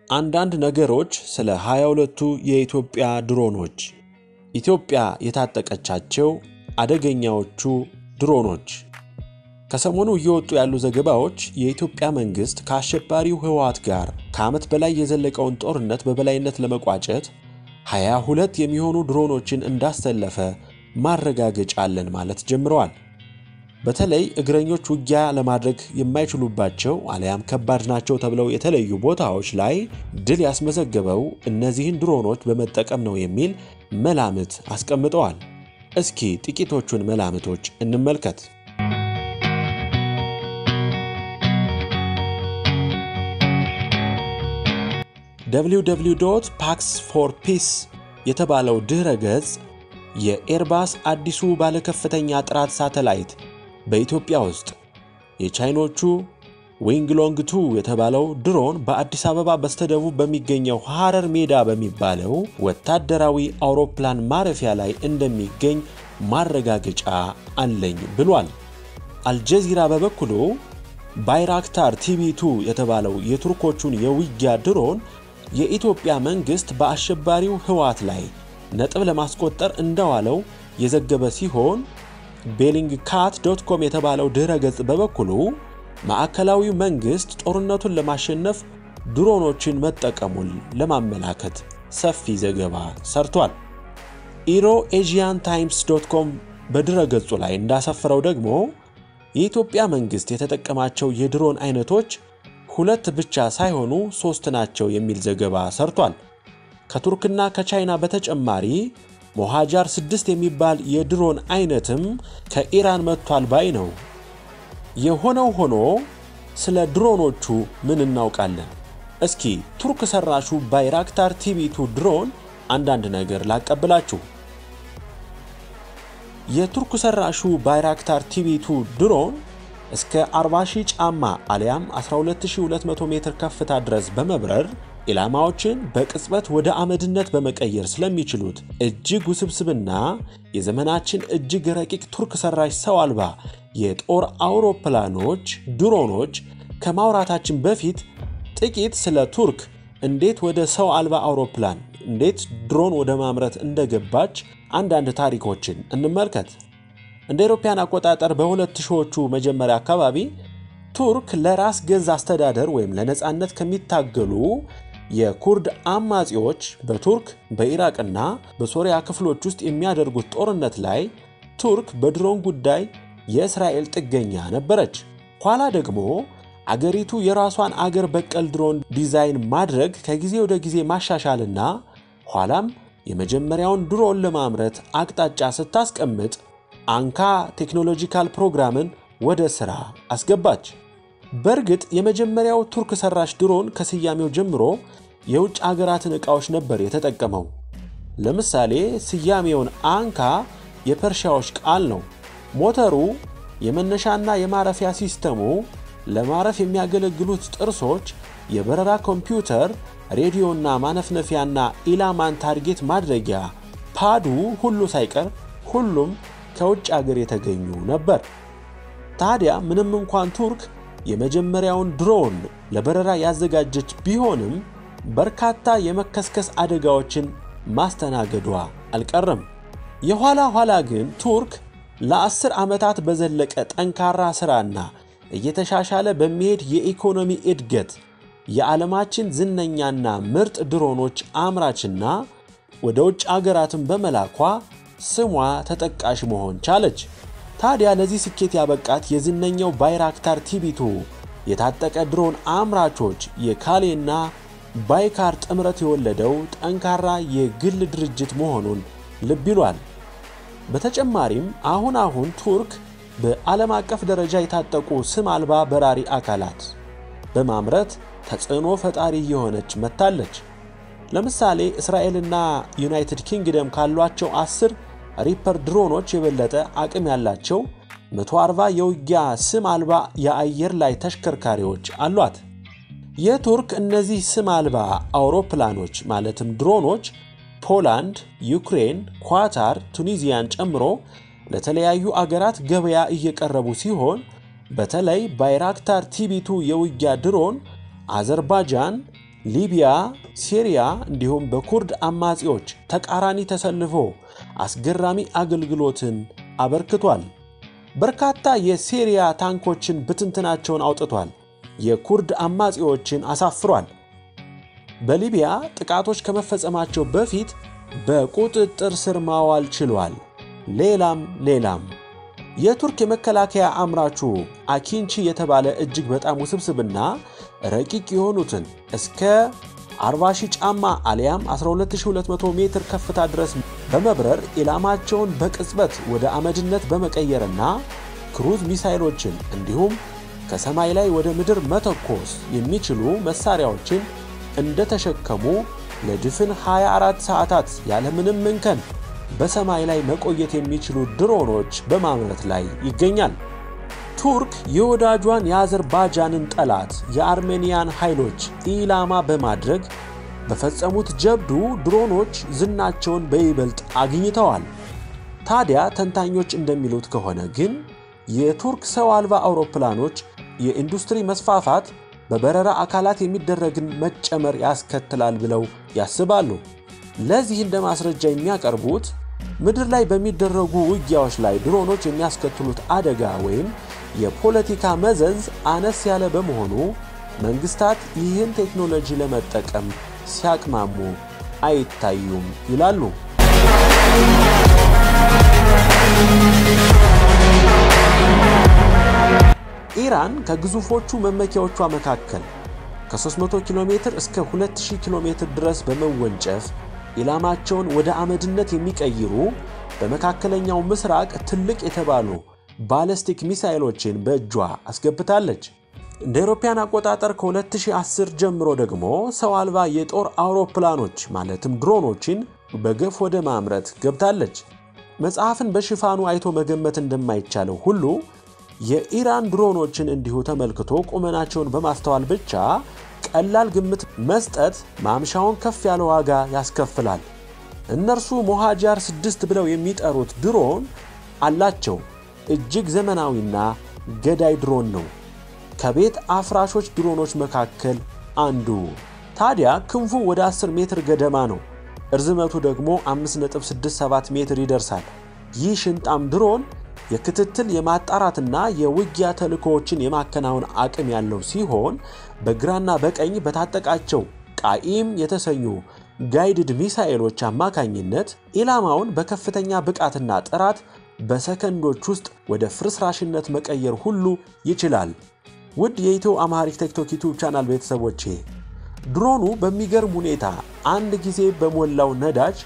አንዳንድ ነገሮች ስለ 22ቱ የኢትዮጵያ ድሮኖች። ኢትዮጵያ የታጠቀቻቸው አደገኛዎቹ ድሮኖች። ከሰሞኑ እየወጡ ያሉ ዘገባዎች የኢትዮጵያ መንግሥት ከአሸባሪው ህወሓት ጋር ከዓመት በላይ የዘለቀውን ጦርነት በበላይነት ለመቋጨት 22 የሚሆኑ ድሮኖችን እንዳሰለፈ ማረጋገጫ አለን ማለት ጀምረዋል። በተለይ እግረኞች ውጊያ ለማድረግ የማይችሉባቸው አሊያም ከባድ ናቸው ተብለው የተለዩ ቦታዎች ላይ ድል ያስመዘገበው እነዚህን ድሮኖች በመጠቀም ነው የሚል መላምት አስቀምጠዋል። እስኪ ጥቂቶቹን መላምቶች እንመልከት። www ፓክስ ፎር ፒስ የተባለው ድኅረ ገጽ የኤርባስ አዲሱ ባለከፍተኛ ጥራት ሳተላይት በኢትዮጵያ ውስጥ የቻይኖቹ ዊንግሎንግ ቱ የተባለው ድሮን በአዲስ አበባ በስተደቡብ በሚገኘው ሐረር ሜዳ በሚባለው ወታደራዊ አውሮፕላን ማረፊያ ላይ እንደሚገኝ ማረጋገጫ አለኝ ብሏል። አልጀዚራ በበኩሉ ባይራክታር ቲቪ2 የተባለው የቱርኮቹን የውጊያ ድሮን የኢትዮጵያ መንግሥት በአሸባሪው ህወሓት ላይ ነጥብ ለማስቆጠር እንደዋለው የዘገበ ሲሆን ቤሊንግ ካት ዶት ኮም የተባለው ድኅረ ገጽ በበኩሉ ማዕከላዊው መንግሥት ጦርነቱን ለማሸነፍ ድሮኖችን መጠቀሙን ለማመላከት ሰፊ ዘገባ ሰርቷል። ኢሮ ኤዥያን ታይምስ ዶት ኮም በድረ ገጹ ላይ እንዳሰፈረው ደግሞ የኢትዮጵያ መንግሥት የተጠቀማቸው የድሮን አይነቶች ሁለት ብቻ ሳይሆኑ ሦስት ናቸው የሚል ዘገባ ሰርቷል። ከቱርክና ከቻይና በተጨማሪ ሞሃጃር 6 የሚባል የድሮን አይነትም ከኢራን መጥቷል ባይ ነው። የሆነው ሆኖ ስለ ድሮኖቹ ምን እናውቃለን? እስኪ ቱርክ ሰራሹ ባይራክታር ቲቪቱ ድሮን አንዳንድ ነገር ላቀብላችሁ። የቱርክ ሰራሹ ባይራክታር ቲቪቱ ድሮን እስከ 40,000 ጫማ አሊያም 12200 ሜትር ከፍታ ድረስ በመብረር ኢላማዎችን በቅጽበት ወደ አመድነት በመቀየር ስለሚችሉት እጅግ ውስብስብና የዘመናችን እጅግ ረቂቅ ቱርክ ሰራሽ ሰው አልባ የጦር አውሮፕላኖች ድሮኖች ከማውራታችን በፊት ጥቂት ስለ ቱርክ እንዴት ወደ ሰው አልባ አውሮፕላን እንዴት ድሮን ወደ ማምረት እንደገባች አንዳንድ ታሪኮችን እንመልከት። እንደ አውሮፓውያን አቆጣጠር በሁለት ሺዎቹ መጀመሪያ አካባቢ ቱርክ ለራስ ገዝ አስተዳደር ወይም ለነፃነት ከሚታገሉ የኩርድ አማጺዎች በቱርክ በኢራቅና በሶሪያ ክፍሎች ውስጥ የሚያደርጉት ጦርነት ላይ ቱርክ በድሮን ጉዳይ የእስራኤል ጥገኛ ነበረች። ኋላ ደግሞ አገሪቱ የራሷን አገር በቀል ድሮን ዲዛይን ማድረግ ከጊዜ ወደ ጊዜ ማሻሻልና ኋላም የመጀመሪያውን ድሮን ለማምረት አቅጣጫ ስታስቀምጥ አንካ ቴክኖሎጂካል ፕሮግራምን ወደ ሥራ አስገባች። በእርግጥ የመጀመሪያው ቱርክ ሰራሽ ድሮን ከስያሜው ጀምሮ የውጭ አገራትን ዕቃዎች ነበር የተጠቀመው። ለምሳሌ ስያሜውን አንካ የፐርሺያዎች ቃል ነው። ሞተሩ፣ የመነሻና የማረፊያ ሲስተሙ፣ ለማረፍ የሚያገለግሉት ጥርሶች፣ የበረራ ኮምፒውተር፣ ሬዲዮና ማነፍነፊያና ኢላማን ታርጌት ማድረጊያ ፓዱ ሁሉ ሳይቀር ሁሉም ከውጭ አገር የተገኙ ነበር። ታዲያ ምንም እንኳን ቱርክ የመጀመሪያውን ድሮን ለበረራ ያዘጋጀች ቢሆንም በርካታ የመከስከስ አደጋዎችን ማስተናገዷ አልቀረም። የኋላ ኋላ ግን ቱርክ ለአስር ዓመታት በዘለቀ ጠንካራ ሥራና እየተሻሻለ በሚሄድ የኢኮኖሚ እድገት የዓለማችን ዝነኛና ምርጥ ድሮኖች አምራችና ወደ ውጭ አገራትን በመላኳ ስሟ ተጠቃሽ መሆን ቻለች። ታዲያ ለዚህ ስኬት ያበቃት የዝነኛው ባይራክታር ቲቪቱ የታጠቀ ድሮን አምራቾች የካሌና ባይካር ጥምረት የወለደው ጠንካራ የግል ድርጅት መሆኑን ልብ ይሏል። በተጨማሪም አሁን አሁን ቱርክ በዓለም አቀፍ ደረጃ የታጠቁ ስም አልባ በራሪ አካላት በማምረት ተጽዕኖ ፈጣሪ የሆነች መጥታለች። ለምሳሌ እስራኤልና ዩናይትድ ኪንግደም ካሏቸው አስር ሪፐር ድሮኖች የበለጠ አቅም ያላቸው 140 የውጊያ ስም አልባ የአየር ላይ ተሽከርካሪዎች አሏት። የቱርክ እነዚህ ስም አልባ አውሮፕላኖች ማለትም ድሮኖች ፖላንድ፣ ዩክሬን፣ ኳታር፣ ቱኒዚያን ጨምሮ ለተለያዩ አገራት ገበያ እየቀረቡ ሲሆን በተለይ ባይራክታር ቲቢቱ የውጊያ ድሮን አዘርባጃን፣ ሊቢያ፣ ሲሪያ እንዲሁም በኩርድ አማጺዎች ተቃራኒ ተሰልፎ አስገራሚ አገልግሎትን አበርክቷል። በርካታ የሲሪያ ታንኮችን ብትንትናቸውን አውጥቷል። የኩርድ አማጺዎችን አሳፍሯል። በሊቢያ ጥቃቶች ከመፈጸማቸው በፊት በቁጥጥር ስር ማዋል ችሏል። ሌላም ሌላም። የቱርክ የመከላከያ አምራቹ አኪንቺ የተባለ እጅግ በጣም ውስብስብና ረቂቅ የሆኑትን እስከ 40 ሺህ ጫማ አሊያም 12200 ሜትር ከፍታ ድረስ በመብረር ኢላማቸውን በቅጽበት ወደ አመድነት በመቀየርና ክሩዝ ሚሳይሎችን እንዲሁም ከሰማይ ላይ ወደ ምድር መተኮስ የሚችሉ መሳሪያዎችን እንደተሸከሙ ለድፍን 24 ሰዓታት ያለምንም እንከን በሰማይ ላይ መቆየት የሚችሉ ድሮኖች በማምረት ላይ ይገኛል። ቱርክ የወዳጇን የአዘርባጃንን ጠላት የአርሜኒያን ኃይሎች ኢላማ በማድረግ በፈጸሙት ጀብዱ ድሮኖች ዝናቸውን በይበልጥ አግኝተዋል። ታዲያ ተንታኞች እንደሚሉት ከሆነ ግን የቱርክ ሰው አልባ አውሮፕላኖች የኢንዱስትሪ መስፋፋት በበረራ አካላት የሚደረግን መጨመር ያስከትላል ብለው ያስባሉ። ለዚህ እንደ ማስረጃ የሚያቀርቡት ምድር ላይ በሚደረጉ ውጊያዎች ላይ ድሮኖች የሚያስከትሉት አደጋ ወይም የፖለቲካ መዘዝ አነስ ያለ በመሆኑ መንግስታት ይህን ቴክኖሎጂ ለመጠቀም ሲያቅማሙ አይታዩም ይላሉ። ኢራን ከግዙፎቹ መመኪያዎቿ መካከል ከ300 ኪሎ ሜትር እስከ 2000 ኪሎ ሜትር ድረስ በመወንጨፍ ኢላማቸውን ወደ አመድነት የሚቀይሩ በመካከለኛው ምስራቅ ትልቅ የተባሉ ባለስቲክ ሚሳይሎችን በእጇ አስገብታለች። እንደ አውሮፓውያን አቆጣጠር ከ2010 ጀምሮ ደግሞ ሰው አልባ የጦር አውሮፕላኖች ማለትም ድሮኖችን በገፍ ወደ ማምረት ገብታለች። መጽሐፍን በሽፋኑ አይቶ መገመት እንደማይቻለው ሁሉ የኢራን ድሮኖችን እንዲሁ ተመልክቶ ቁመናቸውን በማስተዋል ብቻ ቀላል ግምት መስጠት ማምሻውን ከፍ ያለ ዋጋ ያስከፍላል። እነርሱ ሞሃጃር ስድስት ብለው የሚጠሩት ድሮን አላቸው። እጅግ ዘመናዊና ገዳይ ድሮን ነው። ከቤት አፍራሾች ድሮኖች መካከል አንዱ። ታዲያ ክንፉ ወደ 10 ሜትር ገደማ ነው። እርዝመቱ ደግሞ 5.67 ሜትር ይደርሳል። ይህ ሽንጣም ድሮን የክትትል የማጣራትና የውጊያ ተልእኮዎችን የማከናወን አቅም ያለው ሲሆን በግራና በቀኝ በታጠቃቸው ቃኢም የተሰኙ ጋይድድ ሚሳኤሎች አማካኝነት ኢላማውን በከፍተኛ ብቃትና ጥራት በሰከንዶች ውስጥ ወደ ፍርስራሽነት መቀየር ሁሉ ይችላል። ውድ የኢትዮ አማሪክ ቴክቶክ ዩቱብ ቻናል ቤተሰቦቼ ድሮኑ በሚገርም ሁኔታ አንድ ጊዜ በሞላው ነዳጅ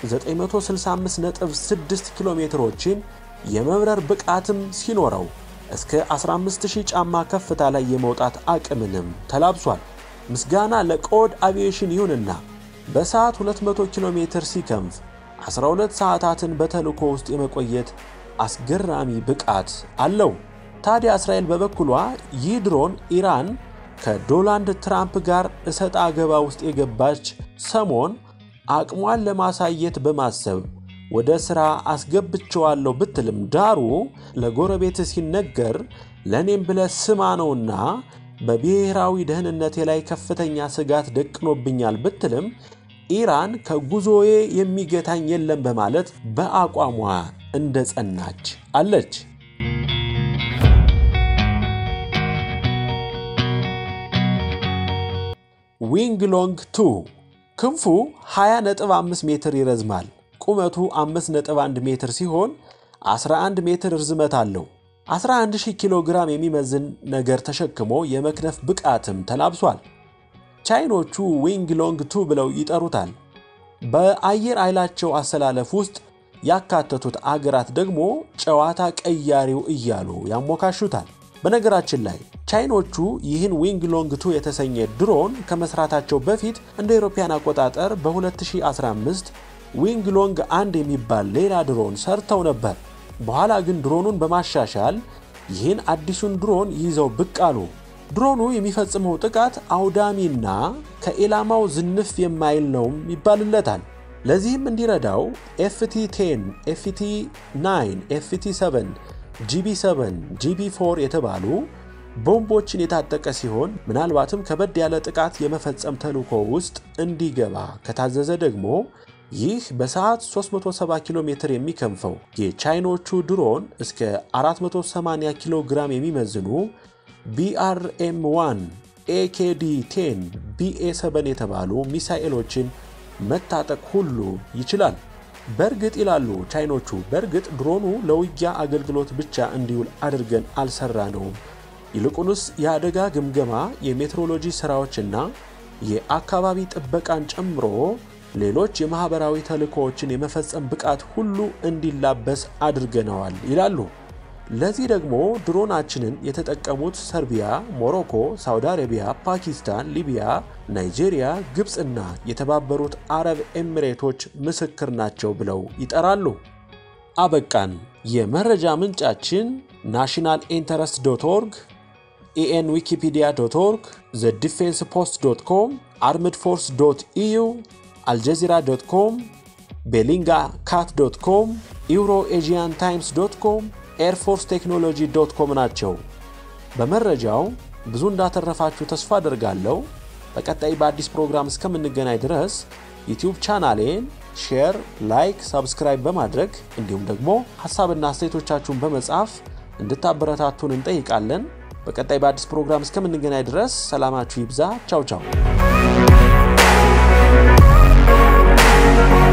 965.6 ኪሎ ሜትሮችን የመብረር ብቃትም ሲኖረው እስከ 15000 ጫማ ከፍታ ላይ የመውጣት አቅምንም ተላብሷል። ምስጋና ለቆድ አቪዬሽን ይሁንና በሰዓት 200 ኪሎ ሜትር ሲከንፍ 12 ሰዓታትን በተልእኮ ውስጥ የመቆየት አስገራሚ ብቃት አለው። ታዲያ እስራኤል በበኩሏ ይህ ድሮን ኢራን ከዶናልድ ትራምፕ ጋር እሰጥ አገባ ውስጥ የገባች ሰሞን አቅሟን ለማሳየት በማሰብ ወደ ሥራ አስገብቸዋለሁ ብትልም ዳሩ ለጎረቤት ሲነገር ለእኔም ብለ ስማ ነውና በብሔራዊ ደህንነቴ ላይ ከፍተኛ ስጋት ደቅኖብኛል ብትልም ኢራን ከጉዞዬ የሚገታኝ የለም በማለት በአቋሟ እንደ ጸናች አለች። ዊንግ ሎንግ 2 ክንፉ 20.5 ሜትር ይረዝማል። ቁመቱ 5.1 ሜትር ሲሆን 11 ሜትር ርዝመት አለው። 11000 ኪሎ ግራም የሚመዝን ነገር ተሸክሞ የመክነፍ ብቃትም ተላብሷል። ቻይኖቹ ዊንግ ሎንግ 2 ብለው ይጠሩታል። በአየር ኃይላቸው አሰላለፍ ውስጥ ያካተቱት አገራት ደግሞ ጨዋታ ቀያሪው እያሉ ያሞካሹታል። በነገራችን ላይ ቻይኖቹ ይህን ዊንግ ሎንግ 2 የተሰኘ ድሮን ከመስራታቸው በፊት እንደ አውሮፓውያን አቆጣጠር በ2015 ዊንግ ሎንግ አንድ የሚባል ሌላ ድሮን ሰርተው ነበር። በኋላ ግን ድሮኑን በማሻሻል ይህን አዲሱን ድሮን ይዘው ብቅ አሉ። ድሮኑ የሚፈጽመው ጥቃት አውዳሚና ከኢላማው ዝንፍ የማይል ነውም ይባልለታል። ለዚህም እንዲረዳው ኤፍቲ 10፣ ኤፍቲ 9፣ ኤፍቲ 7፣ ጂቢ 7፣ ጂቢ 4 የተባሉ ቦምቦችን የታጠቀ ሲሆን ምናልባትም ከበድ ያለ ጥቃት የመፈጸም ተልዕኮ ውስጥ እንዲገባ ከታዘዘ ደግሞ ይህ በሰዓት 370 ኪሎ ሜትር የሚከንፈው የቻይኖቹ ድሮን እስከ 480 ኪሎ ግራም የሚመዝኑ ቢአርኤም 1 ኤኬዲ 10 ቢኤ 7 የተባሉ ሚሳኤሎችን መታጠቅ ሁሉ ይችላል። በእርግጥ ይላሉ ቻይኖቹ፣ በእርግጥ ድሮኑ ለውጊያ አገልግሎት ብቻ እንዲውል አድርገን አልሰራ ነውም። ይልቁንስ የአደጋ ግምገማ፣ የሜትሮሎጂ ሥራዎችና የአካባቢ ጥበቃን ጨምሮ ሌሎች የማኅበራዊ ተልእኮዎችን የመፈጸም ብቃት ሁሉ እንዲላበስ አድርገነዋል ይላሉ። ለዚህ ደግሞ ድሮናችንን የተጠቀሙት ሰርቢያ፣ ሞሮኮ፣ ሳውዲ አረቢያ፣ ፓኪስታን፣ ሊቢያ፣ ናይጄሪያ፣ ግብፅና የተባበሩት አረብ ኤሚሬቶች ምስክር ናቸው ብለው ይጠራሉ። አበቃን። የመረጃ ምንጫችን ናሽናል ኢንተረስት ዶት ኦርግ፣ ኢኤን ዊኪፒዲያ ዶት ኦርግ፣ ዘ ዲፌንስ ፖስት ዶት ኮም፣ አርምድ ፎርስ ዶት ኢዩ፣ አልጀዚራ ዶት ኮም፣ ቤሊንጋ ካት ዶት ኮም፣ ኢውሮ ኤዥያን ታይምስ ዶት ኮም ኤርፎርስ ቴክኖሎጂ ዶት ኮም ናቸው። በመረጃው ብዙ እንዳተረፋችሁ ተስፋ አደርጋለሁ። በቀጣይ በአዲስ ፕሮግራም እስከምንገናኝ ድረስ ዩቲዩብ ቻናሌን ሼር፣ ላይክ፣ ሳብስክራይብ በማድረግ እንዲሁም ደግሞ ሀሳብና አስተያየቶቻችሁን በመጻፍ እንድታበረታቱን እንጠይቃለን። በቀጣይ በአዲስ ፕሮግራም እስከምንገናኝ ድረስ ሰላማችሁ ይብዛ። ቻው ቻው።